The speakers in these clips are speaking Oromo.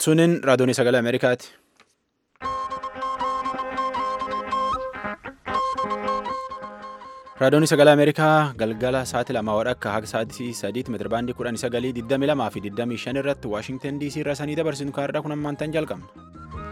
Sunin raadiyoonii sagalee Ameerikaati. Raadiyoonii sagalee Ameerikaa galgala sa'aatii lamaa wadhakka haga sa'aatii sadiitti meetirabaandii kudhanii sagalii digdami lamaa fi digdamii shan irratti Waashingtan DC irraa sanii dabarsinu kaarraa kun ammaantan jalqabna.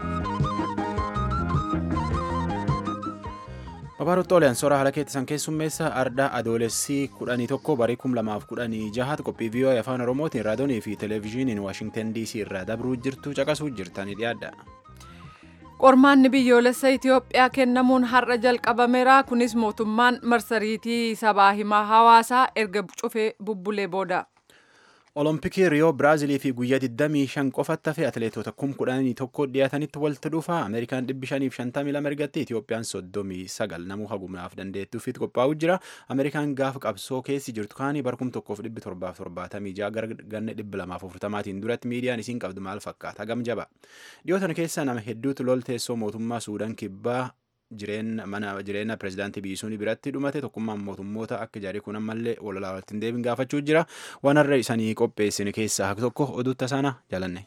Babaarutti Oliyaan soora haala keessan keessummeessa ardaa adoolessii kudhanii tokko barii kum lamaaf kudhanii jahaatti qophii viiyoo afaan oromootiin raadiyoonii fi televezyiiniin waashingtan dc irraa dabruu jirtu caqasuu jirtanii dhiyaadha. Qormaanni biyyoolessa Itoophiyaa kennamuun har'a jalqabameera. Kunis mootummaan marsariitii sabaa himaa hawaasaa erga cufee bubbulee booda. Olompikii Riyoo Biraazilii fi guyyaa 25 qofatti hafe atileetota kum kudhanii tokko dhiyaatanitti walitti dhufa. Ameerikaan 552 ergatti Itoophiyaan 39 namuu hagumaaf dandeettuufiitti qophaa'u jira. Ameerikaan gaafa qabsoo keessi jirtu kaanii barkum tokkoof 1776 gara ganna 240tiin duratti miidiyaan isiin qabdu maal fakkaata hagam jaba. Dhiyootan keessa nama hedduutu lol teessoo mootummaa Suudaan kibbaa mana jireenya pirezidaantii biyyisuun biratti dhumate tokkummaan mootummoota akka jaarii kun ammallee walolaa walitti hin deebiin gaafachuu jira waan har'a isanii qopheessine keessaa haka tokko oduutta sana jaalanne.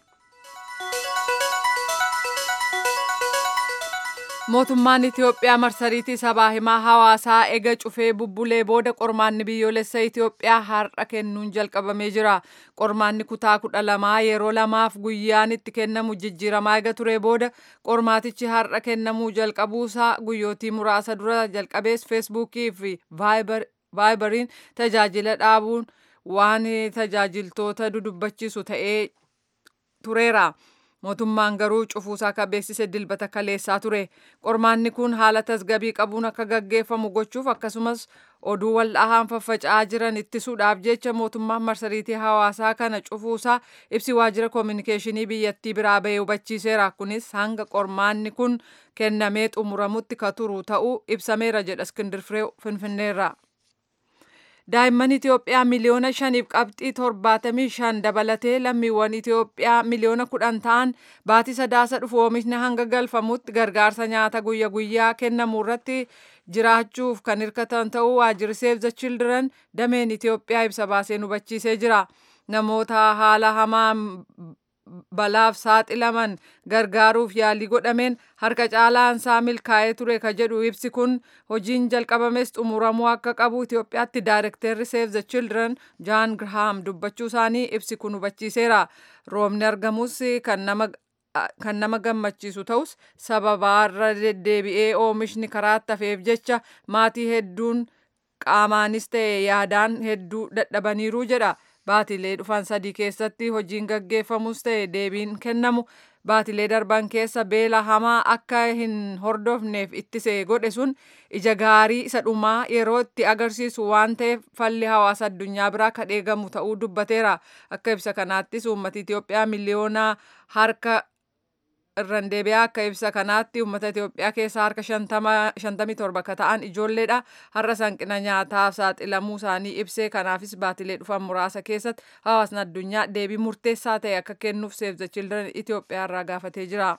Mootummaan Itoophiyaa marsariitii sabaa himaa hawaasaa ega cufee bubbulee booda qormaanni biyyoolessa Itoophiyaa har'a kennuun jalqabamee jira. Qormaanni kutaa kudha lamaa yeroo lamaaf guyyaan itti kennamu jijjiiramaa ega ture booda qormaatichi har'a kennamuu jalqabuusaa guyyootii muraasa dura jalqabees feesbuukii fi vaayibariin tajaajila dhaabuun waan tajaajiltoota dudubbachiisu ta'ee tureera. mootummaan garuu cufuusaa akka beeksise dilbata kaleessaa ture qormaanni kun haala tasgabii qabuun akka gaggeeffamu gochuuf akkasumas oduu waldhahaan faffaca'aa jiran ittisuudhaaf jecha mootummaan marsariitii hawaasaa kana cufuusaa ibsi waajjira koominikeeshinii biyyattii biraa bahee hubachiiseera kunis hanga qormaanni kun kennamee xumuramutti ka turu ta'uu ibsameera jedha iskindir firee finfinneerra. daa'imman Itoophiyaa miliyoona shaniif qabxii torbaatamii shan dabalatee lammiiwwan Itoophiyaa miliyoona kudhan ta'an baatii sadaasa dhufu oomishni hanga galfamutti gargaarsa nyaata guyya guyyaa kennamu irratti jiraachuuf kan hirkatan ta'uu waajjirri Save the Children dameen Itoophiyaa ibsa baaseen hubachiisee jira. Namoota haala hamaan balaaf saaxilaman gargaaruuf yaalii godhameen harka caalaan isaa milkaa'ee ture ka jedhu ibsi kun hojiin jalqabames xumuramuu akka qabu Itoophiyaatti daayirekteerri Save the Children Jaan Graham dubbachuu isaanii ibsi kun hubachiiseera. Roobni argamus kan nama kan nama gammachiisu ta'us sababaarra deddeebi'ee oomishni karaatti hafeef jecha maatii hedduun qaamaanis ta'e yaadaan hedduu dadhabaniiru jedha. baatilee dhufan sadii keessatti hojiin gaggeeffamus ta'e deebiin kennamu baatilee darban keessa beela hamaa akka hin hordofneef ittise godhe sun ija gaarii isa dhumaa yeroo itti agarsiisu waan ta'eef falli hawaasa addunyaa biraa kan eegamu ta'uu dubbateera akka ibsa kanaattis uummata Itoophiyaa miliyoona harka irraan deebi'aa akka ibsa kanaatti uummata Itoophiyaa keessaa harka shantamii torba akka ta'an ijoolleedha. Har'a hanqina nyaataaf saaxilamuu isaanii ibsee kanaafis baatilee dhufan muraasa keessatti hawaasni addunyaa deebii murteessaa ta'e akka kennuuf Save the Children Itoophiyaa irraa gaafatee jira.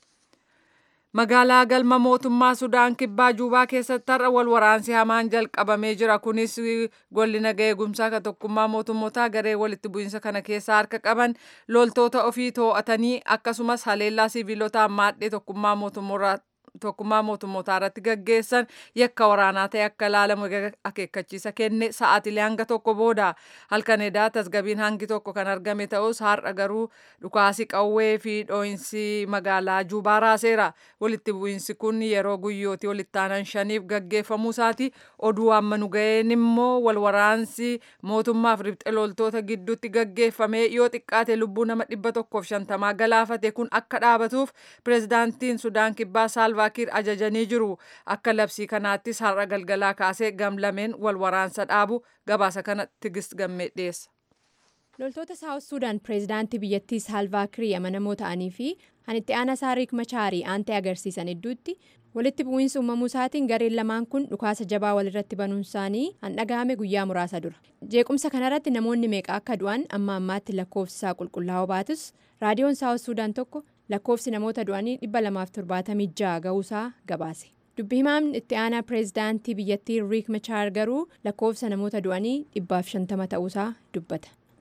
Magaalaa galma mootummaa Sudaan kibbaa Juubaa keessatti har'a wal waraansi hamaan jalqabamee jira. Kunis golli nagaa eegumsaa kan tokkummaa mootummootaa garee walitti bu'iinsa kana keessaa harka qaban loltoota ofii too'atanii akkasumas haleellaa siviilotaan maadhee tokkummaa mootummoota tokkummaa mootummootaa irratti gaggeessan yakka waraanaa ta'e akka ilaalamu akeekkachiisa kenne sa'aatilee hanga tokko booda halkan edaa tasgabiin hangi tokko kan argame ta'us har'a garuu dhukaasi qawwee fi dhoo'insi magaalaa juubaa raaseera walitti bu'iinsi kun yeroo guyyootii walitti aanan shaniif gaggeeffamuu isaati oduu amma nu ga'een immoo wal waraansi mootummaaf ribxe loltoota gidduutti gaggeeffame yoo xiqqaate lubbuu nama dhibba tokkoof shantamaa galaafate kun akka dhaabatuuf pireezidaantiin sudaan kibbaa saalvaa kiir ajajanii jiru akka labsii kanaattis har'a galgalaa kaasee gamlameen wal waraansa dhaabu gabaasa kana tigist gammee dhiyeessa. loltoota saawut suudaan pireezidaantii biyyattii saalvaa kiir amanamoo ta'anii fi kan itti aanaa isaa riik machaarii aantee agarsiisan hedduutti walitti bu'iinsa uumamuu isaatiin gareen lamaan kun dhukaasa jabaa walirratti banuun isaanii han dhagahame guyyaa muraasa dura jeequmsa kanarratti namoonni meeqa akka du'an amma ammaatti lakkoofsi isaa qulqullaa'oo baatus raadiyoon saawut suudaan tokko lakkoofsi namoota du'anii 276 ga'uusaa gabaase dubbi himaan itti aanaa pireezidaantii biyyattii riik machaar garuu lakkoofsa namoota du'anii 150 ta'uusaa dubbata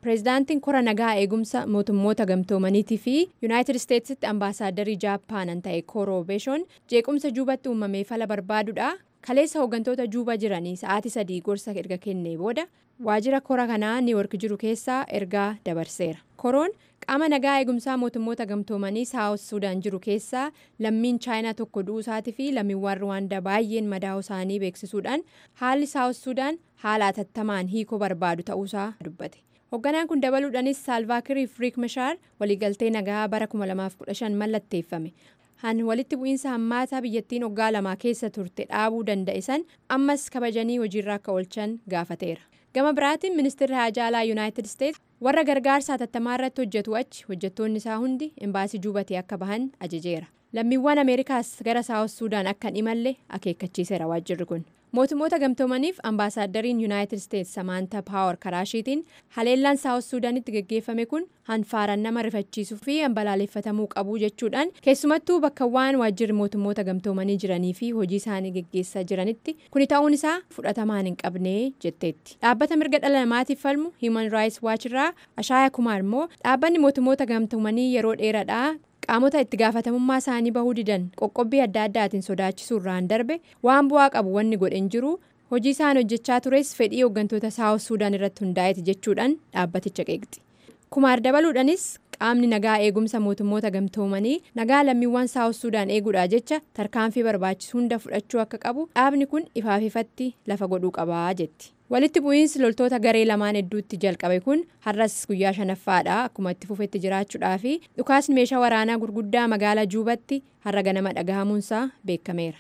pireezidaantiin kora nagaa eegumsa mootummoota gamtoomaniitii fi yuunaayitid isteetsitti ambaasaadarrii jaappaanan ta'e kooroo beeshoon jeequmsa juubatti uumamee fala barbaaduudha kaleessa hooggantoota juuba jiranii sa'aatii sadii gorsa erga kennee booda waajjira kora kanaa niiwork jiru keessaa ergaa dabarseera koroon qaama nagaa eegumsaa mootummoota gamtoomanii saawus suudaan jiru keessaa lammiin chaayinaa tokko du'uu isaatii fi lammiiwwan ruwaandaa baay'een madaa'uu isaanii beeksisuudhaan haalli saawus suudaan haala atattamaan hiikoo barbaadu ta'uusaa dubbate. hoogganaan kun dabaluudhaanis saalvaakirii fi riik mashaar waliigaltee nagaa bara 2015 mallatteeffame han walitti bu'iinsa hammaataa biyyattiin waggaa lamaa keessa turte dhaabuu danda'e san ammas kabajanii hojiirra akka oolchan gaafateera gama biraatiin ministeerri haajaalaa yuunaayitid isteetsi warra gargaarsa hatattamaa irratti hojjetu achi hojjettoonni isaa hundi embaasii juubatee akka bahan ajajeera lammiiwwan ameerikaas gara saawus suudaan akka hin imalle akeekkachiiseera waajjirri kun mootummoota gamtoomaniif ambaasaaddariin yuunaayitid isteetsi samaanta paawar karaashiitiin haleellaan saawus suudaanitti geggeeffame kun hanfaaraan nama rifachiisuu fi balaaleffatamuu qabu jechuudhaan keessumattuu bakka waan waajjirri mootummoota gamtoomanii jiranii fi hojii isaanii geggeessaa jiranitti kuni ta'uun isaa fudhatamaan hin qabne jetteetti dhaabbata mirga dhala namaatiif falmu hiiman raayis waachirraa ashaaya kumaar immoo dhaabbanni mootummoota gamtoomanii yeroo dheeraadhaa qaamota itti gaafatamummaa isaanii bahuu didan qoqqobbii adda addaatiin sodaachisuurraan darbe waan bu'aa qabu wanni godhe hin jiru hojii isaan hojjechaa tures fedhii hooggantoota saawus suudaan irratti hundaa'eeti jechuudhaan dhaabbaticha qeeqxi kumaar dabaluudhaanis qaamni nagaa eegumsa mootummoota gamtoomanii nagaa lammiiwwan saawus suudaan eeguudhaa jecha tarkaanfii barbaachisu hunda fudhachuu akka qabu dhaabni kun ifaaf ifatti lafa godhuu qabaa jetti. walitti bu'iinsi loltoota garee lamaan hedduutti jalqabe kun har'as guyyaa shanaffaadha akkuma itti fufetti jiraachuudhaa fi dhukaasni meeshaa waraanaa gurguddaa magaalaa juubatti har'a ganama dhagahamuunsaa beekameera.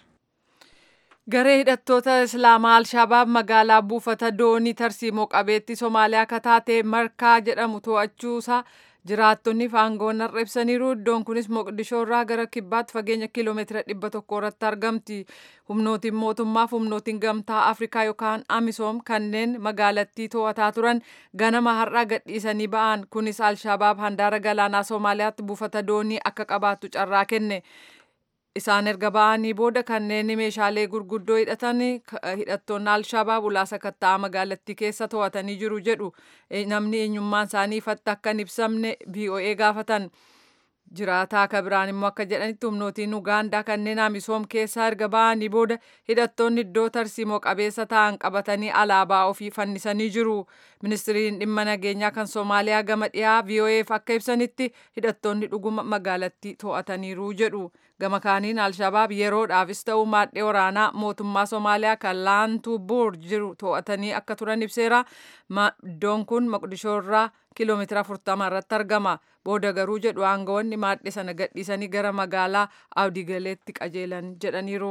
garee hidhattoota islaamaa alshabaab magaalaa buufata doonii tarsiimoo qabeetti somaaliyaa akka taate markaa jedhamu to'achuusaa jiraattonni faangoon har'a ibsaniiru iddoon kunis moqdishoo irraa gara kibbaatti fageenya kiiloomeetira dhibba tokko irratti argamti humnootiin mootummaaf humnootiin gamtaa afrikaa yookaan amisoom kanneen magaalattii to'ataa turan ganama har'a gadhiisanii ba'an kunis alshabaab handaara galaanaa soomaaliyaatti buufata doonii akka qabaattu carraa kenne isaan erga ba'anii booda kanneen meeshaalee gurguddoo hidhatan hidhattoonni alshabaab ulaasa katta'aa magaalattii keessa to'atanii jiru jedhu namni eenyummaan isaanii ifatti akka hin ibsamne voa gaafatan jiraataa akka biraan immoo akka jedhanitti humnootiin ugaandaa kanneen amisoom keessaa erga ba'anii booda hidhattoonni iddoo tarsiimoo qabeessa ta'an qabatanii alaabaa ofii fannisanii jiru ministiriin dhimma nageenyaa kan soomaaliyaa gama dhiyaa voaf akka ibsanitti hidhattoonni dhuguma magaalattii to'ataniiru jedhu gama kaaniin alshabaab yeroodhaafis ta'uu maadhee waraanaa mootummaa soomaaliyaa kan laantuu buur jiru to'atanii akka turan ibseera iddoon kun moqdishoo irraa kiiloomeetira 40 irratti argama booda garuu jedhu aangawoonni maadhee sana gadhiisanii gara magaalaa awdigaleetti qajeelan jedhaniiru.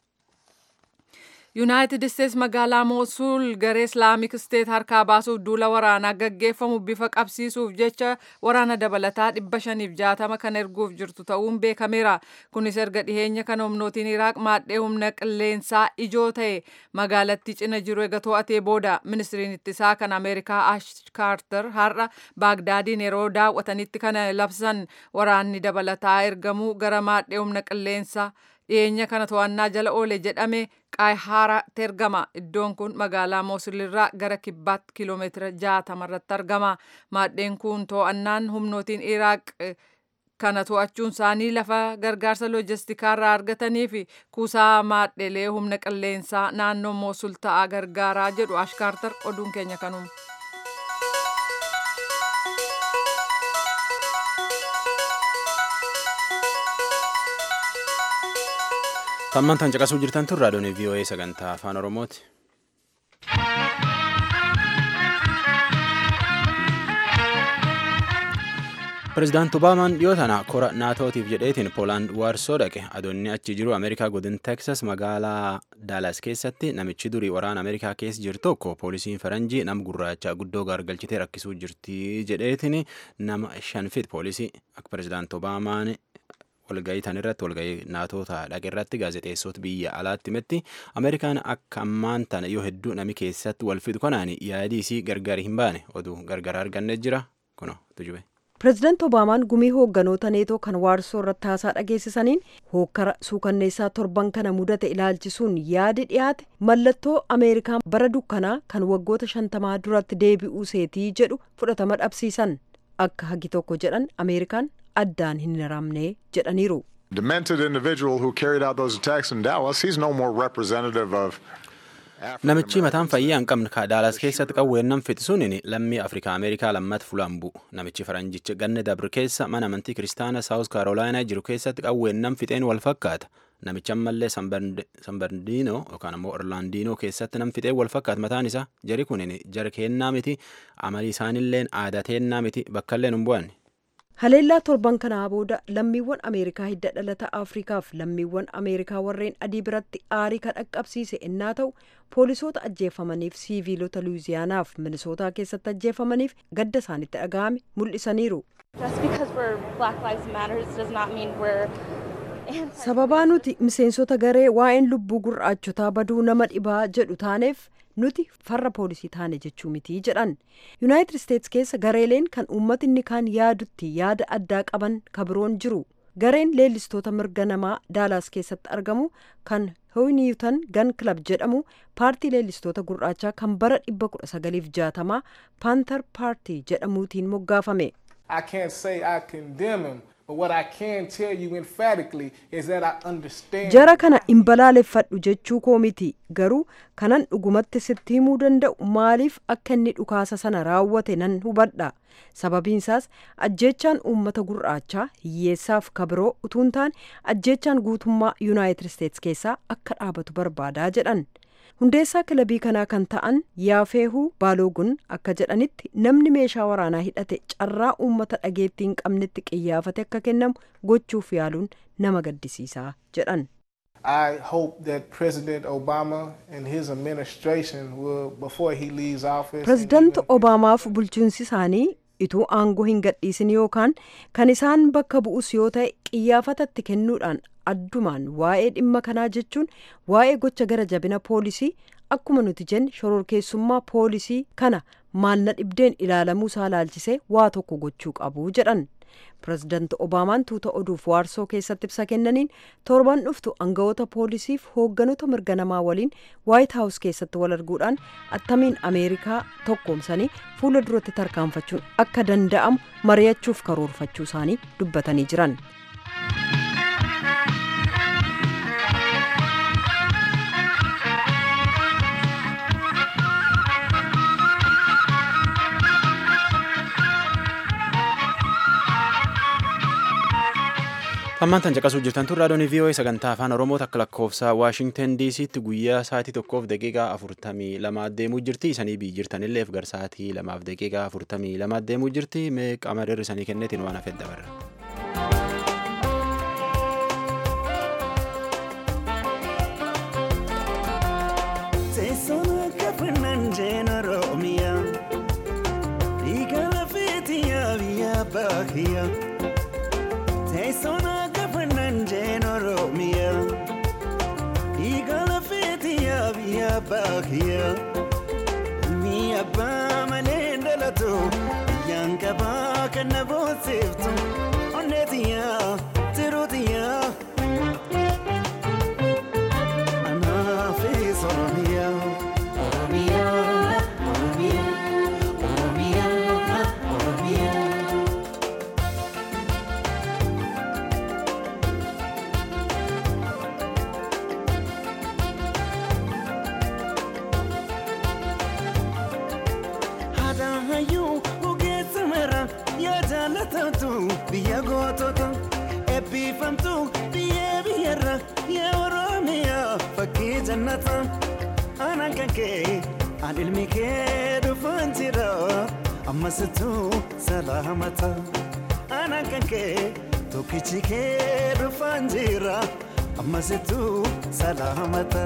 yuunaayitid isteets magaalaa moosuul garee islaamik isteet harkaa baasuuf duula waraanaa gaggeeffamu bifa qabsiisuuf jecha waraana dabalataa dhibba shaniif jaatama kan erguuf jirtu ta'uun beekameera kunis erga dhiheenya kan humnootiin iraaq maadhee humna qilleensaa ijoo ta'e magaalattii cina jiru ega to'atee booda ministiriin ittisaa kan ameerikaa ash kaarter har'a baagdaadiin yeroo daawwatanitti kana labsan waraanni dabalataa ergamuu gara maadhee humna qilleensaa dhiyeenya kana to'annaa jala oole jedhame qaayihaaraatti ergama iddoon kun magaalaa moosulirraa gara kibbaatti kiiloomeetira jaatama irratti argama maadheen kun to'annaan humnootiin iraaq kana to'achuun isaanii lafa gargaarsa loojistikaa irraa argatanii fi kuusaa maadheelee humna qilleensaa naannoo moosul ta'aa gargaaraa jedhu ashkaartar oduun keenya kanuma. Tammaan tan caqasuu jirtan tun raadiyoon VOA sagantaa afaan Oromooti. Pireezidaanti Obaamaan dhiyoo tana kora naatootiif jedheetiin Poolaand waarsoo dhaqe adoonni achi jiru Ameerikaa godin Teksas magaalaa Daalas keessatti namichi durii waraana Ameerikaa keessa jiru tokko poolisiin faranjii nama gurraacha guddoo gargalchitee rakkisuu jirti jedheetiin nama shanfit poolisii akka pireezidaanti Obaamaan walgahii tan irratti walgahii naatoota dhaqe irratti gaazexeessota biyya alaatti himetti Ameerikaan akka ammaan tana yoo hedduu nami keessatti wal fidu kanaan yaadii isii gargar hin baane oduu gargar arganne jira kuno tujube. pireezidaant obaamaan gumii hoogganoota neetoo kan waarsoo irratti haasaa dhageessisaniin hookkara suukanneessaa torban kana mudate ilaalchisuun yaadi dhiyaate mallattoo ameerikaa bara dukkanaa kan waggoota shantamaa duratti deebi'uu seetii jedhu fudhatama dhabsiisan akka hagi tokko jedhan ameerikaan addaan hin hiramne jedhaniiru. demented individual who carried out those attacks in Dallas, he's no more representative of Namichi mataan fayyaa hin qabne ka Daalas keessatti qawweennan fixisuun lammii Afrikaa Ameerikaa lammata fulaan bu'u. Namichi faranjicha ganne dabre keessa mana amantii kiristaana Saawus Kaarolaayinaa jiru keessatti qawweennan fixeen wal fakkaata. Namichi ammallee Sanbardiinoo yookaan immoo Orlaandiinoo keessatti nam fixeen wal fakkaata mataan isaa jari kun jara keennaa miti amalii isaanilleen aadaa teennaa miti bakkalleen hin bu'anne. haleellaa torban kanaa booda lammiiwwan ameerikaa hidda dhalata afrikaaf lammiiwwan ameerikaa warreen adii biratti aarii kan dhaqqabsiise innaa ta'u poolisoota ajjeefamaniif siiviilota luwiziyaanaaf minisootaa keessatti ajjeefamaniif gadda isaanitti dhaga'ame mul'isaniiru. sababaa nuti miseensota garee waa'een lubbuu gurraachotaa baduu nama dhibaa jedhu taaneef nuti farra poolisii taane jechuu miti jedhan yuunaayitid isteets keessa gareeleen kan uummatinni kaan yaadutti yaada addaa qaban kabiroon jiru gareen leellistoota mirga namaa daalaas keessatti argamu kan hoyniyuutan gan kilab jedhamu paartii leellistoota gurraachaa kan bara 1960 paantar paartii jedhamuutiin moggaafame. I can't say I condemn him, but what I can tell you emphatically is that I understand. jara kana hin balaaleffadhu jechuu koo miti garuu kanan dhugumatti sitti himuu danda'u maaliif akka inni dhukaasa sana raawwate nan hubadha sababiinsaas ajjeechaan uummata gurraachaa hiyyeessaaf kabiroo utuun taane ajjeechaan guutummaa yuunaayitid isteets keessaa akka dhaabatu barbaadaa jedhan hundeessaa kilabii kanaa kan ta'an yaafeehuu baaloogun akka jedhanitti namni meeshaa waraanaa hidhate carraa uummata dhageettii hin qabnetti qiyyaafate akka kennamu gochuuf yaaluun nama gaddisiisaa jedhan. I hope that President Obama and his administration will, before he leaves office, and pirezidaanti even- obaamaaf bulchiinsi isaanii ituu aangoo hin gadhiisin yookaan kan isaan bakka bu'us yoo ta'e qiyyaafatatti kennuudhaan addumaan waa'ee dhimma kanaa jechuun waa'ee gocha gara jabina poolisii akkuma nuti jenne shororkeessummaa poolisii kana maalna dhibdeen ilaalamuu isaa laalchisee waa tokko gochuu qabu jedhan pirezidaanti obaamaan tuuta oduuf waarsoo keessatti ibsa kennaniin torban dhuftu aangawoota poolisiif hoogganoota mirga namaa waliin waayit haawus keessatti wal arguudhaan attamiin ameerikaa tokkoomsanii fuula duratti tarkaanfachuun akka danda'amu mari'achuuf karoorfachuu isaanii dubbatanii jiran. Hammaan tan caqasuu jirtan tun raadiyoon VOA sagantaa afaan Oromoo takka lakkoofsa Waashingten DC'tti guyyaa sa'aatii tokkoof daqiiqaa afurtamii lama deemuu jirti. Isanii biyyi jirtanillee gar sa'aatii lamaaf daqiiqaa afurtamii lama deemuu jirti. Mee qaama dirri isanii kenneetiin waan hafedha barra. Teessuma kafannan jeen Oromiyaa dhiiga lafeetiyaa biyya baakiyyaa. Teessuma kafannan jeen Oromiyaa dhiiga lafeetiyaa biyya baakiyyaa. Ilmi abbaa malee dhalatu biyyaan qabaa kan na boonsiftu onneetiyyaa tiruutiyyaa. Anaafis Oromiyaa. Oromiyaa. Oromiyaa. Oromiyaa. Oromiyaa. Haadhaan hayyuu ogeessa mara yaa jaallatamtu biyya gootota eebbifamtu biyya biyyarra yaa Oromiyaa fakkii jannata aanaan kan kee aan ilmi kee dhufaan jira ammasittuu salaamata aanaan kan kee tokkichi kee dhufaan jira ammasittuu salaamata.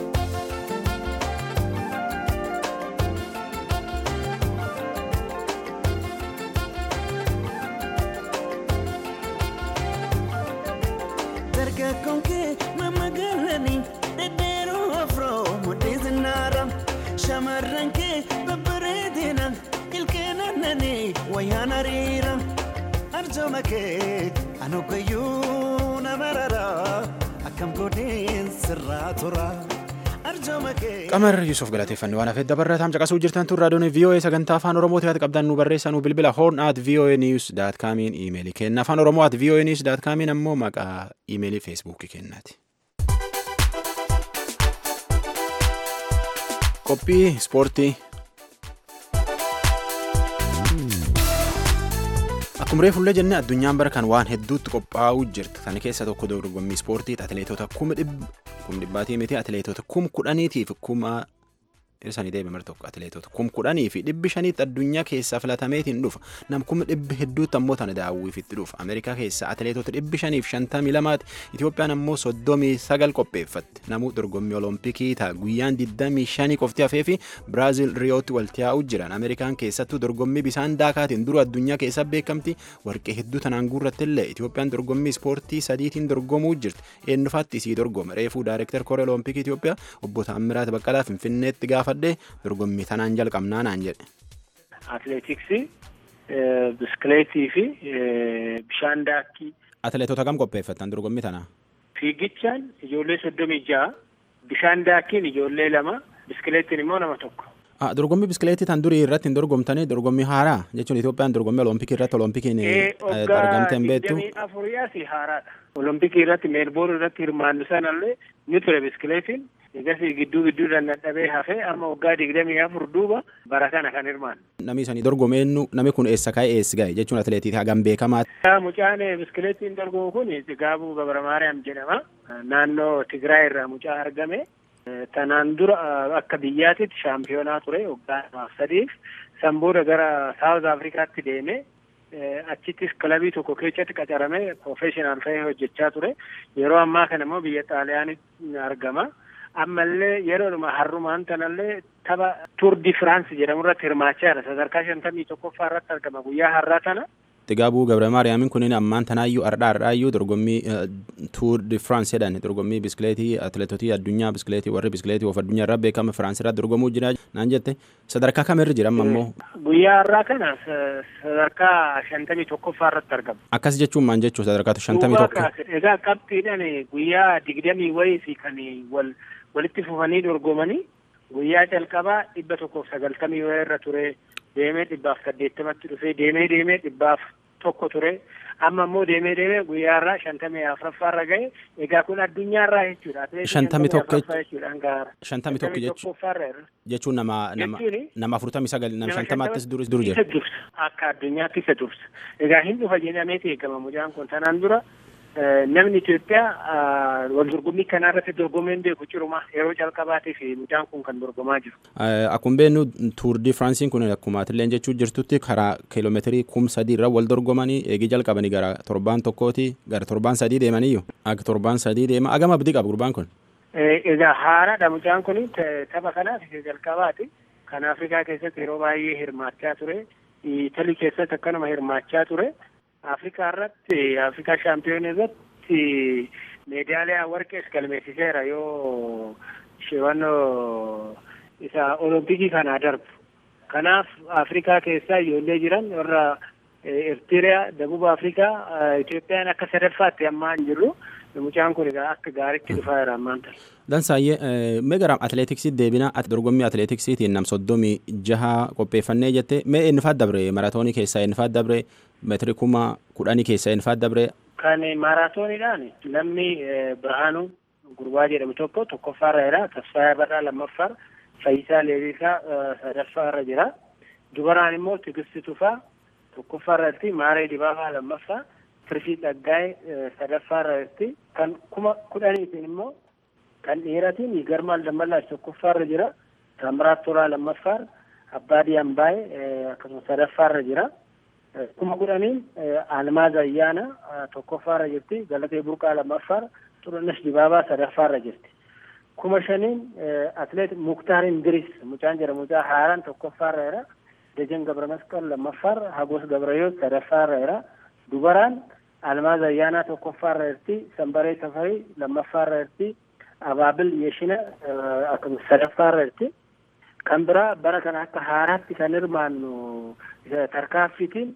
dargaggoon kee nama galanii dhedheeroo afroo mudhii zinnaara shamarran kee babbareedina ilkeen annanii wayyaan hariira arjooma kee an hoggayyuu nama raraa akkam godheen sirraa tura arjooma kee. Qamar Yusuf galateeffannoo waan hafeef dabarraataam caqasuu jirtan tun raadiyoon VOA sagantaa afaan Oromoo ta'e qabdan nu barreessaa nu bilbila horn at VOA news dot comiin iimeelii kenna afaan Oromoo at VOA news dot comiin ammoo maqaa iimeelii feesbuukii kennaati. Qophii ispoortii. Akkuma reefullee jennee addunyaan bara kan waan hedduutti qophaa'uu jirti. Kana keessa tokko dorgommii ispoortii atileetota kuma dhibbaatii miti atileetota kum kudhaniitiif kuma isanii deebi mar tokko atileetota kum kudhanii fi dhibbi shaniitti addunyaa keessaa filatameetiin dhufa. Nam kuma dhibbi hedduutti ammoo tana daawwiifitti dhufa. Ameerikaa keessaa atileetota dhibbi shaniif shantamii lamaati. Itoophiyaan ammoo soddomii sagal qopheeffatti. Namuu dorgommii olompikii ta'a guyyaan digdamii shanii qofti hafee fi Biraazil Riyootti walitti yaa'uu jiran. Ameerikaan keessattuu dorgommii bisaan daakaatiin dura addunyaa keessa beekamti. Warqee hedduu tanaan guurratti illee Itoophiyaan dorgommii ispoortii sadiitiin dorgomuu jirti. Eenyufaatti isii dorgoma. Reefuu Daayirektar Koree Olompikii Itoophiyaa obbo Taammiraat Baqqalaa Finfinneetti gaafadhe dorgommii tanaan jalqabnaa naan jedhe. Atileetiksii, biskileetii fi bishaan daakkii. Atileetota kam qopheeffattan dorgommii tanaa? Fiigichaan ijoollee soddomii ja'a, bishaan daakkiin ijoollee lama, biskileettiin immoo nama tokko. Dorgommii biskileetii tan durii irratti hin dorgomtanii dorgommii haaraa jechuun Itoophiyaan dorgommii olompikii irratti olompikiin argamte hin beektu. Waggaa afuriyaas haaraadha. Olompikii irratti meelboon irratti hirmaannu sanallee ni ture biskileetiin. Egasii gidduu gidduudhaan dadhabee hafee amma waggaa digdamii afur duuba bara kana kan hirmaannu. Namni isanii dorgomeennu namni kun eessa ka'e eessa ga'e jechuun atileetii hagam beekamaa. Mucaan biskileettiin dorgomu kun Gaabuu Gabra Maariyaam jedhama. Naannoo Tigraay irraa mucaa argame. Tanaan dura akka biyyaatitti shaampiyoonaa ture waggaa lamaaf sadiif. San booda gara Saawuz Afrikaatti deeme. Achittis kilabii tokko keessatti qacaramee profeeshinaal ta'ee hojjechaa ture. Yeroo ammaa kana immoo biyya Xaaliyaanitti argama. ammallee yeroodhuma har'umaan tanallee tapha tuur di firaansi jedhamu irratti hirmaachaa jira sadarkaa shantamii tokkoffaa irratti argama guyyaa har'aa tana. Gaabuu Gabra Maariyaamiin kunin ammaan tanaayyuu ardhaa ardhaayyuu dorgommii tuur di firaansi jedhan dorgommii biskileetii atileetotii addunyaa biskileetii warri biskileetii of addunyaa irraa beekama firaansi irratti dorgomuu jira naan jette sadarkaa kamirra jira amma ammoo. Guyyaa har'aa kana sadarkaa shantamii tokkoffaa irratti argama. Akkas jechuun maal jechuu sadarkaa shantamii tokko. Egaa qabxiidhaan guyyaa digdamii wayii fi kan wal walitti fufanii dorgomanii guyyaa calqabaa dhibba tokkoof sagaltamii wayii irra ture deemee dhibbaaf saddeettamatti dhufee deemee deemee dhibbaaf tokko ture amma immoo deemee deemee guyyaa irraa shantamii afuraffaa irra ga'e egaa kun addunyaa irraa jechuudha. Shantamii tokko jechuudhaan gaara. Shantamii tokko jechuun nama nama nama afurtamii sagal nama shantamaattis dur dur jira. Akka addunyaatti isa dursa. Egaa hin dhufa jedhameeti eegama mucaan kun tanaan dura namni Itoophiyaa wal dorgommii kanaa irratti dorgomeen beeku ciruma yeroo calqabaatiif mucaan kun kan dorgomaa jiru. Akkuma beeknu tuur di firaansiin kun akkuma atilleen jechuu jirtutti karaa kiiloomeetirii kum sadii irra wal dorgomanii eegii jalqabanii gara torbaan tokkooti gara torbaan sadii deemaniyyuu akka torbaan sadii deema agam abdii qaba gurbaan kun. Egaa haaraadha mucaan kun tapha kanaaf jalqabaati. Kan Afrikaa keessatti yeroo baay'ee hirmaachaa ture. Italii keessatti akkanuma hirmaachaa ture. Afrikaa irratti Afrikaa shaampiyoon irratti meedaaliyaa warqees galmeessiseera yoo shewannoo isa olompikii kanaa darbu. Kanaaf Afrikaa keessaa ijoollee jiran warra Eertiriyaa, Dabuba Afrikaa, Itoophiyaan akka sadaffaatti ammaa hin jirru. Mucaan kun egaa akka gaariitti dhufaa jira ammaan ta'e. Dansaayyee mee gara atileetiksiitti deebina dorgommii atileetiksiitiin nam soddomii jaha qopheeffannee jette mee eenyufaat dabre maratoonii keessaa eenyufaat dabre meetirii kuma kudhanii keessaa eenyufaat dabre. Kan maaraatooniidhaan namni Birhaanuu Gurbaa jedhamu tokko tokkoffaarra jira Tasfaayaa Barraa lammaffaarra Fayyisaa Leelisaa sadaffaarra jira dubaraan immoo Tigisti Tufaa tokkoffaarra jirti Maaree Dibaabaa lammaffaa Tirfii Dhaggaa'ee sadaffaarra jirti kan kuma kudhaniitiin immoo kan dhiiratiin Garmaal Dammallaash tokkoffaarra jira Taamiraat Tolaa lammaffaarra Abbaadii Ambaayee akkasumas sadaffaarra jira. kuma kudhaniin Almaaz Ayyaana tokkoffaarra jirti Galatee Burqaa lammaffaarra Xurunesh Dibaabaa sadaffaarra jirti. kuma shaniin atleet Muktaar Indiris mucaan jedhamu mucaa haaraan tokkoffaarra jira. Dejen Gabra Masqal lammaffaarra Hagos Gabrayoot sadaffaarra jira. Dubaraan Almaaz Ayyaanaa tokkoffaarra jirti. Sambaree Safarii lammaffaarra jirti. Abaabil Yeshina akkasumas sadaffaarra jirti. Kan biraa bara kana akka haaraatti kan hirmaannu tarkaanfiitiin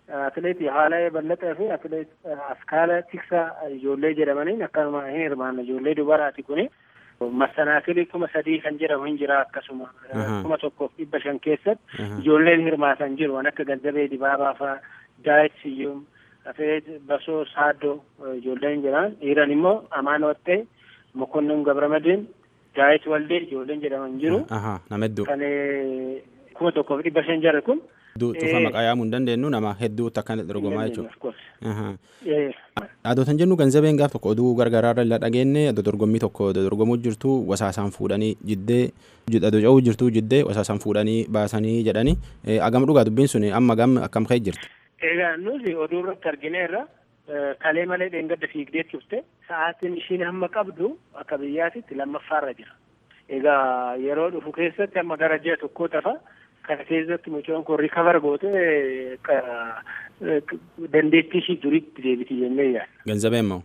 atileet Haalayee Ballatee fi atileet Askaala Tiksaa ijoollee jedhamaniin akkanuma hin hirmaanne ijoollee dubaraati kuni. Massanaakilii kuma sadii kan jedhamu hin jira akkasuma kuma tokkoof dhibba shan keessatti ijoolleen hirmaatan jiru waan akka Ganzabee Dibaabaa fa'aa Daayit Siyyum atileet Basoo Saaddoo ijoolleen jiran dhiiran immoo Amaan Wattee Mokonnin Gabramadin Daayit Waldee ijoolleen jedhaman jiru. Nama hedduu. Kan kuma tokkoof dhibba shan jarri kun. Cufa maqaa yaamuu hin dandeenyu nama hedduutti akka dorgomaa jechuudha. Adootan jennu ganzabeen gaaf tokko oduu gargaraarra illa dhageenye adoo dorgommii tokko dorgomuu jirtu wasaasaan fuudhanii jiddee adoo ce'uu jirtu jiddee wasaasaan fuudhanii baasanii jedhanii agam dhugaa dubbiin sun amma gam akkam ka'e jirti. Egaa nuti oduu irratti argineerra kalee malee dheengadda fiigdee turte sa'aatiin ishiin hamma qabdu akka biyyaatitti lammaffaarra jira. Egaa yeroo dhufu keessatti amma gara ji'a tokkoo tafa kana keessatti mucaan kun rikavar gootee dandeettii ishii duriitti deebiti jennee yaadda. Ganzabeen moo?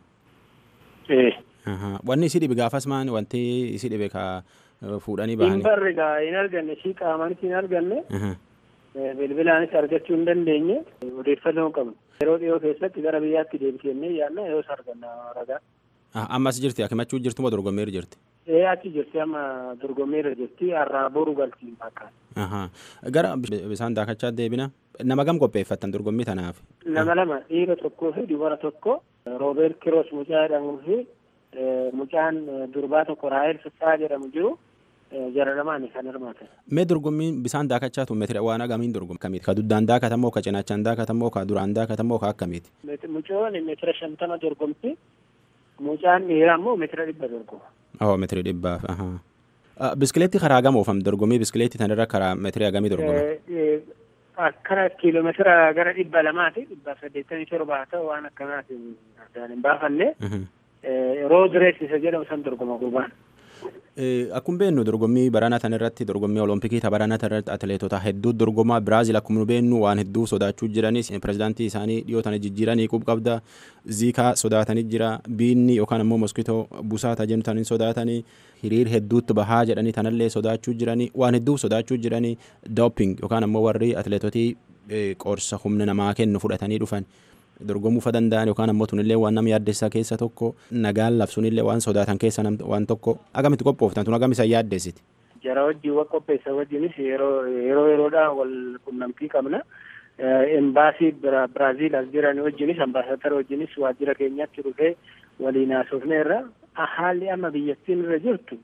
Ee. Wanni isii dhibe gaafas maan wanti isii dhibe ka fuudhanii bahanii. Hin barre gaa hin arganne ishii qaamaanis hin arganne. bilbilaanis argachuu hin dandeenye odeeffannoo qabnu yeroo dhiyoo keessatti gara biyyaatti deebisennee yaadna yoos arganna ragaa. Ammas jirti akimachuu jirtu moo dorgommeerra jirti? Ee achi jirti amma dorgommeerra jirti har'aa boru galti fakkaata. Gara bisaan daakachaa deebina nama gam qopheeffattan dorgommii tanaaf? Nama lama dhiira tokkoo fi dubara tokko Roobeert Kiroos mucaa jedhamuu fi mucaan durbaa tokko Raahel Fissaa jedhamu jiru. jara lamaani kan hirmaatan. Mee dorgommiin bisaan daakachaa tun meetira waan agamiin dorgomu akkamiiti? Ka duddaan daakatamoo ka cinaachaan daakatamoo ka duraan daakatamoo ka akkamiiti? Mucoon meetira shantama dorgomti. Mucaan dhiiraa immoo meetira dhibba dorgoma. Oh meetira dhibbaaf. Biskileetti karaa gama oofam dorgommii biskileetti tanirra karaa meetira hagamii dorgoma? Akkana kiiloomeetira gara dhibba lamaati dhibba saddeettamii torba haa ta'u waan akkanaatiin addaan hin baafanne. Rood rees isa jedhamu san dorgoma gurbaan. Akkuma beeknu dorgommii baranaa tan irratti dorgommii olompikii ta baranaa tan irratti atileetota hedduu dorgomaa Biraazil akkuma nu beeknu waan hedduu sodaachuu jiranis pirezidaantii isaanii dhiyoo tana jijjiiranii qub qabda ziikaa sodaatanii jira biinni yookaan ammoo moskitoo busaata jennu tanin sodaatanii hiriir hedduutti bahaa jedhanii tanallee sodaachuu jiranii waan hedduu sodaachuu jiranii dooping yookaan ammoo warri atileetotii qorsa humna namaa kennu fudhatanii dhufan. dorgomuu fa danda'an yookaan ammoo tunillee waan nama yaaddessaa keessa tokko nagaan labsuunillee waan sodaatan keessa waan tokko agamitti qophooftan tun agamisan yaaddessiti. Jara wajjin wal qopheessa wajjinis yeroo yeroo yeroodhaan wal qunnamtii qabna. Embaasii Biraaziil as jiran wajjinis ambaasaadara wajjinis waajjira keenyatti dhufee waliin haasofneerra haalli amma biyyattiin irra jirtu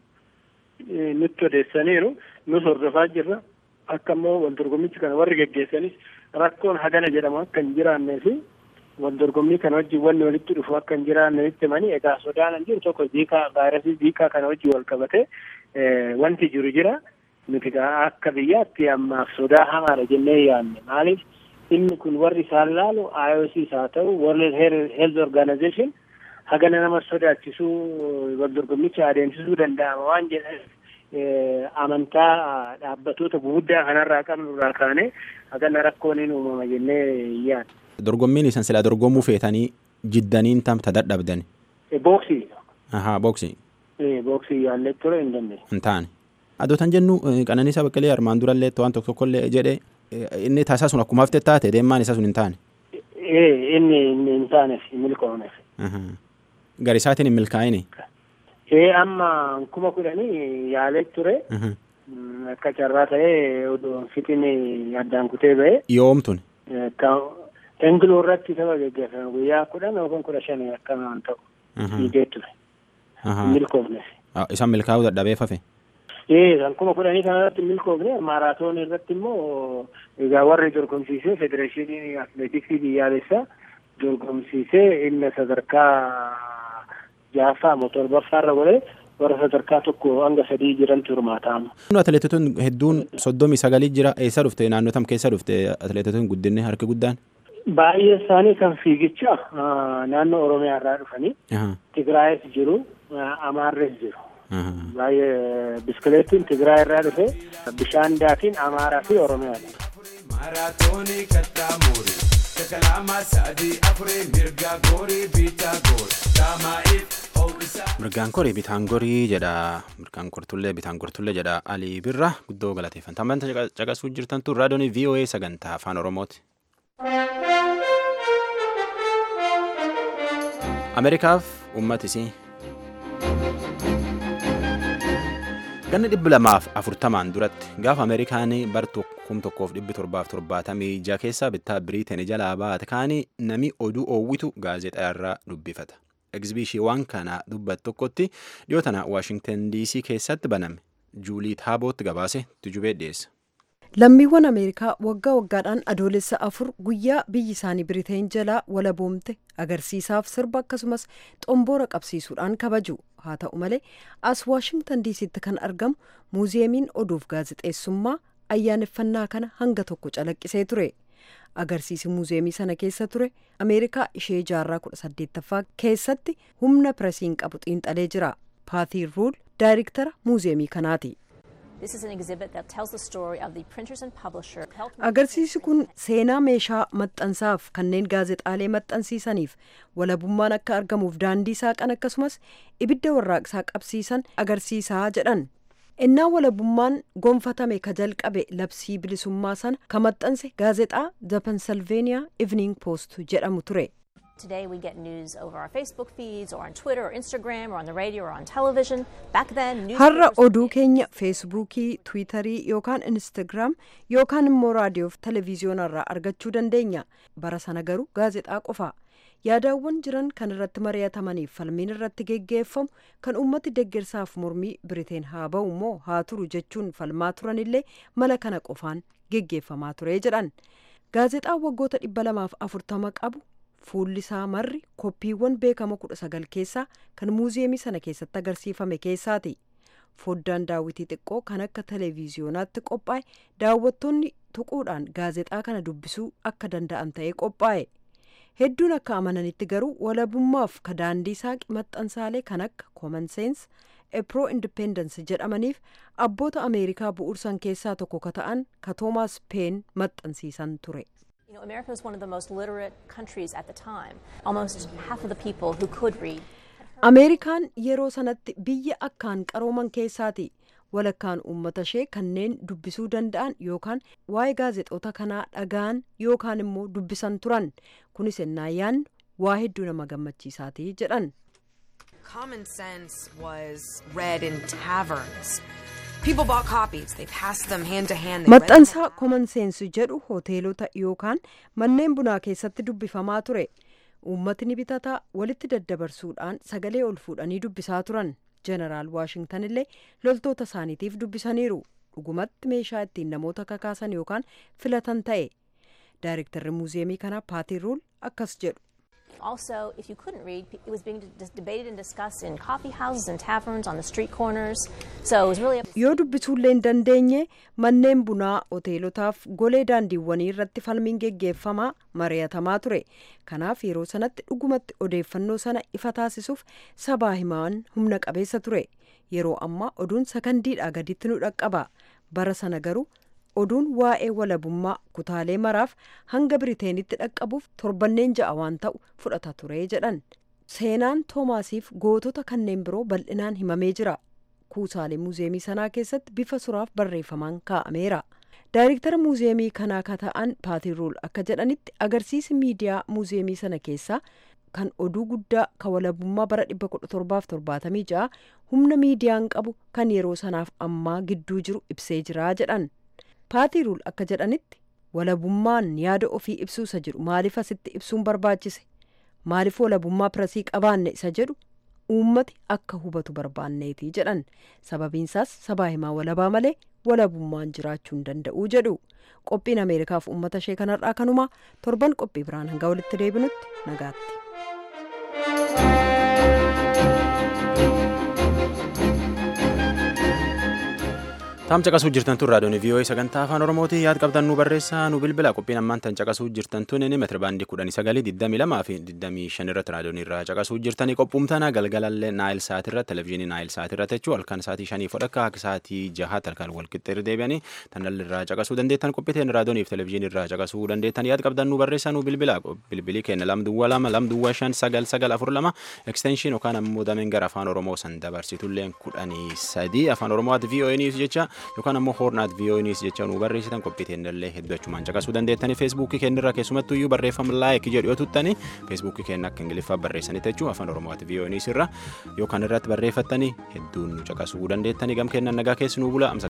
nutti odeessaniiru nus hordofaa jirra. Akka immoo wal dorgommichi kana warri geggeessanis rakkoon hagana jedhamu akka hin jiraannee fi wal dorgommii kana wajjin wanni walitti dhufu akka hin jiraanne itti himanii egaa sodaan jiru tokko ziikaa vaayirasii ziikaa kana wajjin wal qabate wanti jiru jira nuti akka biyyaatti ammaaf sodaa hamaadha jennee yaadne maaliif inni kun warri isaan laalu IOC haa ta'u World Health Organization hagana nama sodaachisuu wal dorgommicha adeemsisuu danda'ama waan jedhaniif amantaa dhaabbatoota guguddaa kanarraa qabnu irraa kaane hagana rakkoon hin uumama jennee yaadne. dorgommiin isan silaa dorgomuu feetanii jiddaniin tam ta dadhabdan. Booksii. Ahaa booksii. Booksii yaallee ture hin dandeenye. Hin taane. Adootan jennu Qananiisaa Baqqalee armaan durallee waan tokko tokkollee jedhe inni taasaa sun akkuma hafte taate deemaan isaa sun hin taane. Inni hin taaneef hin milkoomneef. Garisaatiin hin milkaa'ine. Ee amma kuma kudhanii yaalee ture. Akka carraa ta'ee odoo fixiin addaan kutee ba'e. Yoomtun. Engiloo irratti tapha geggeeffame guyyaa kudhan yookaan kudha shanii akkamaan ta'u. Fiigee ture. Milkoofne. Isaan milkaa'uu dadhabee fafe. Ee kan kuma kudhanii kanarratti milkoofne maaraatoon irratti immoo egaa warri dorgomsiisee federeeshinii atileetiksii biyyaalessaa dorgomsiisee inni sadarkaa jaaffaa moo torbaffaarra godhee warra sadarkaa tokko hanga sadii jirantu hirmaataama. Atileetotaan hedduun soddomii sagalii jira eessa dhufte naannoo tam keessa dhufte atileetotaan guddinni harki guddaan. Baay'ee isaanii kan fiigicha naannoo Oromiyaa irraa dhufanii Tigraayis jiru Amaarres jiru. Baay'ee biskileettiin Tigraay irraa dhufe bishaan daakiin Amaaraa fi Oromiyaadha. Maaraatoonii kattaamuuri sakalaamaa sa'adii afurii mirgaa goorii biitaa goor daamaa'iif mirgaan korii bitaan gorii jedha mirgaan kortullee bitaan kortullee jedha alii birra guddoo galateeffanta ammanta caqasuu jirtantu raadiyoon voa sagantaa afaan oromooti. ameerikaaf uummatisii ganna dhibba lamaaf afurtamaan duratti gaafa ameerikaan bar kum tokkoof dhibbi torbaaf torbaatamii ija keessaa bittaa biriiteen jalaa baate kaanii nami oduu oowwitu gaazexaa irraa dubbifata egzibiishiiwwan kana dubbat tokkotti dhiyoo tana waashingtan diisii keessatti baname juulii taabootti gabaase tujubee dhiyeessa. lammiiwwan ameerikaa waggaa waggaadhaan adoolessa afur guyyaa biyyi isaanii biriteen jalaa walaboomte agarsiisaaf sirba akkasumas xomboora qabsiisuudhaan kabaju haa ta'u malee as waashingtan diisitti kan argamu muuziyeemiin oduuf gaazexeessummaa ayyaaneffannaa kana hanga tokko calaqqisee ture agarsiisi muuziyeemii sana keessa ture ameerikaa ishee jaarraa kudha saddeettaffaa keessatti humna piresiin qabu xiinxalee jira paatii ruul daayirektara muuziyeemii kanaati. agarsiisi kun seenaa meeshaa maxxansaaf kanneen gaazexaalee maxxansiisaniif walabummaan akka argamuuf daandii saaqan akkasumas ibidda warraaqsaa qabsiisan agarsiisaa jedhan innaa walabummaan gonfatame ka jalqabe labsii bilisummaa sana ka maxxanse gaazexaa the pennsylvania evening post jedhamu ture. Today we get news over our Facebook feeds or on Twitter or Instagram or on the radio or on television. Back then, har'a oduu keenya feesbuukii tiwiitarii yookaan instaagiraam yookaan immoo raadiyoof televiziyoonarraa argachuu dandeenya bara sana garuu gaazexaa qofa yaadaawwan jiran kan irratti mari'atamaniif falmiin irratti geggeeffamu kan ummati deggersaaf mormii biriteen haa ba'u immoo haa turu jechuun falmaa turanillee mala kana qofaan geggeeffamaa ture jedhan gaazexaan waggoota dhibba lamaaf afurtama qabu fuulli isaa marri koppiiwwan beekama kudha sagal keessaa kan muuziyeemii sana keessatti agarsiifame keessaati foddaan daawwitii xiqqoo kan akka televiziyonaatti qophaa'e daawwattoonni tuquudhaan gaazexaa kana dubbisuu akka danda'an ta'ee qophaa'e hedduun akka amananitti garuu walabummaaf ka daandii saaqi maxxansaalee kan akka common sense epro independence jedhamaniif abboota ameerikaa bu'uursan keessaa tokko ka ta'an ka toomaas peen maxxansiisan ture. You know, America was one of the most literate countries at the time. Almost half of the people who could read. Ameerikaan yeroo sanatti biyya akkaan qarooman keessaati. Walakkaan uummata ishee kanneen dubbisuu danda'an yookaan waa'ee gaazexoota kanaa dhaga'an yookaan immoo dubbisan turan. Kunis ennaa yaannu waa hedduu nama gammachiisaati jedhan. Common sense was read in taverns. People bought copies. They passed them hand to hand. They read them Maxxansaa common sense jedhu hoteelota yookaan manneen bunaa keessatti dubbifamaa ture. Uummatni bitataa walitti daddabarsuudhaan sagalee ol fuudhanii dubbisaa turan. Jeneraal Waashingtan illee loltoota isaaniitiif dubbisaniiru. Dhugumatti meeshaa ittiin namoota kakaasan yookaan filatan ta'e. Daayirektarri muuziyeemii kanaa Paatii Ruul akkas jedhu. Also, if you couldn't read, it was being dis- debated and discussed in coffee houses and taverns, on the street corners. So it was really. Yoo dubbisuullee hin dandeenye manneen bunaa hoteelotaaf golee daandiiwwanii irratti falmiin geggeeffamaa mari'atamaa ture. Kanaaf yeroo sanatti dhugumatti odeeffannoo sana ifa taasisuuf sabaa himaan humna qabeessa ture. Yeroo ammaa oduun sakandiidhaa gaditti nu dhaqqaba. Bara sana garuu oduun waa'ee walabummaa kutaalee maraaf hanga biriteenitti dhaqqabuuf torbanneen ja'a waan ta'u fudhata ture jedhan seenaan toomaasiif gootota kanneen biroo bal'inaan himamee jira kuusaalee muuziyeemii sanaa keessatti bifa suraaf barreeffamaan kaa'ameera daayirektara muuziyeemii kanaa ka ta'an paatii ruul akka jedhanitti agarsiisi miidiyaa muuziyeemii sana keessaa kan oduu guddaa ka walabummaa bara 1776 humna miidiyaan qabu kan yeroo sanaaf ammaa gidduu jiru ibsee jira jedhan paatii ruul akka jedhanitti walabummaan yaada ofii ibsuu isa jedhu maaliif asitti ibsuun barbaachise maaliif walabummaa pirasii qabaanne isa jedhu uummati akka hubatu barbaanneeti jedhan sababiinsaas sabaa himaa walabaa malee walabummaan jiraachuu hin danda'uu jedhu qophiin ameerikaaf uummata ishee kanarraa kanumaa torban qophii biraan hanga walitti deebinutti nagaatti. Taam caqasuu jirtan tun raadiyoon VOA sagantaa afaan Oromooti yaad qabdan nu barreessaa nu bilbila qophiin ammaan tan caqasuu jirtan tun inni meetira baandii kudhanii sagalii digdamii lamaa fi digdamii shan irratti raadiyoon irraa caqasuu jirtanii qophuumtana galgalallee naayil saat irratti televezyiinii naayil saat irratti jechuu halkan saatii shanii fodhakka akka saatii jahaat halkan wal qixxeerri deebi'anii tan dhalli irraa caqasuu dandeettan qophiiteen raadiyoonii fi televezyiinii irraa caqasuu dandeettan yaad qabdan nu barreessaa nu bilbila bilbilii keenya lam duwwaa lama lam duwwaa shan sagal sagal afur lama ekstenshiin yookaan ammoo dameen gara afaan Oromoo san dabarsitulleen kudhanii sadii afaan Oromooti VOA niif jecha yookaan ammoo hoornaat viiyoonis jecha nu barreessitan qophii teennallee hedduu achumaan caqasuu dandeettanii feesbuukii keenyarra keessumattuu iyyuu barreeffama laayik jedhu yoo tuttanii feesbuukii keenya akka ingiliffaa barreessanitti jechuun afaan oromooti viiyoonis irra yookaan irratti barreeffattanii hedduun nu caqasuu dandeettanii gam kennan nagaa keessi nu bula